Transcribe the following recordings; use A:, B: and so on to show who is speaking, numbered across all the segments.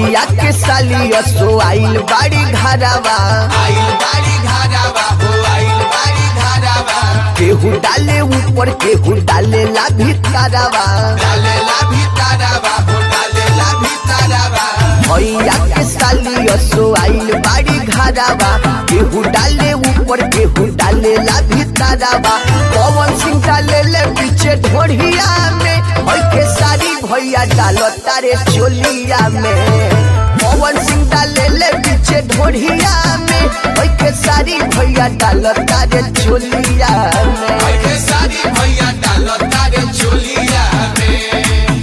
A: भैया के साली सो आइल बाड़ी घरावा
B: आइल बाड़ी घरावा हो आइल बाड़ी घरावा
A: केहू डाले ऊपर केहू डाले ला भीतरवा
B: डालेला भीतरवा हो डालेला भीतरवा
A: भैया के साली सो आइल बाड़ी घरावा केहू डाले ऊपर केहू डाले ला भीतरवा पवन सिंह डाले ले पीछे ढोढ़िया में और के सारी भैया डालो तारे चोलिया में पवन सिंह डाले ले पीछे ढोढ़िया में और के सारी भैया डालो तारे चोलिया में
B: के सारी भैया डालो तारे चोलिया में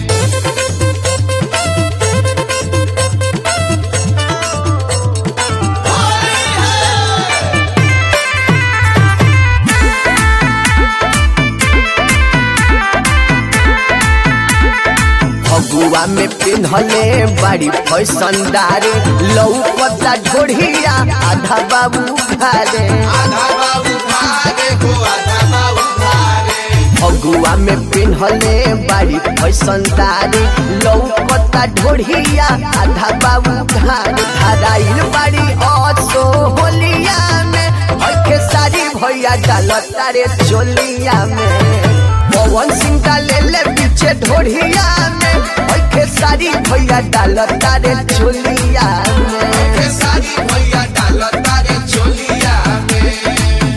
A: फगुआ में पिन्हले बड़ी फैशनदारे लौकता ढोढ़िया आधा बाबू घारे
B: आधा बाबू भारे हो आधा बाबू भारे
A: फगुआ में पिन्हले बड़ी फैशनदारे लौकता ढोढ़िया आधा बाबू घारे धराइल बड़ी असो होलिया में के सारी भैया डालता रे चोलिया में पवन सिंह डाले ले पीछे ढोढ़िया में के सारी भैया डालता रे चोलिया में
B: के सारी भैया डालो तारे चोलिया में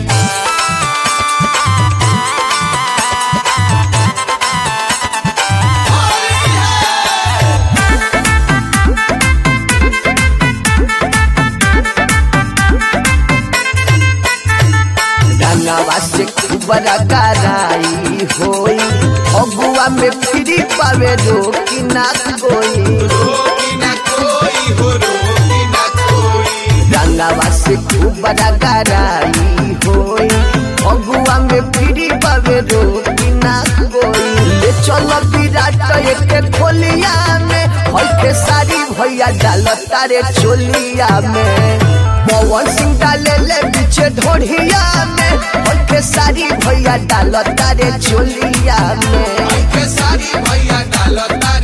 A: रंगवा से बड़ा कराई होई अगुआ में फ्री पावे रोकी ना कोई
B: रोकी ना कोई हो रोकी ना कोई
A: रंगवा से बड़ा कराई होई अगुआ में फ्री पावे रोकी ना कोई ले चलो विराट एक खोलिया में होई के सारी भैया डाल तारे चोलिया में पवन सिंह डाले ले पीछे ढोढ़िया में होई के सारी भैया डाल तारे चोलिया में
B: के सारी भैया डालो तारे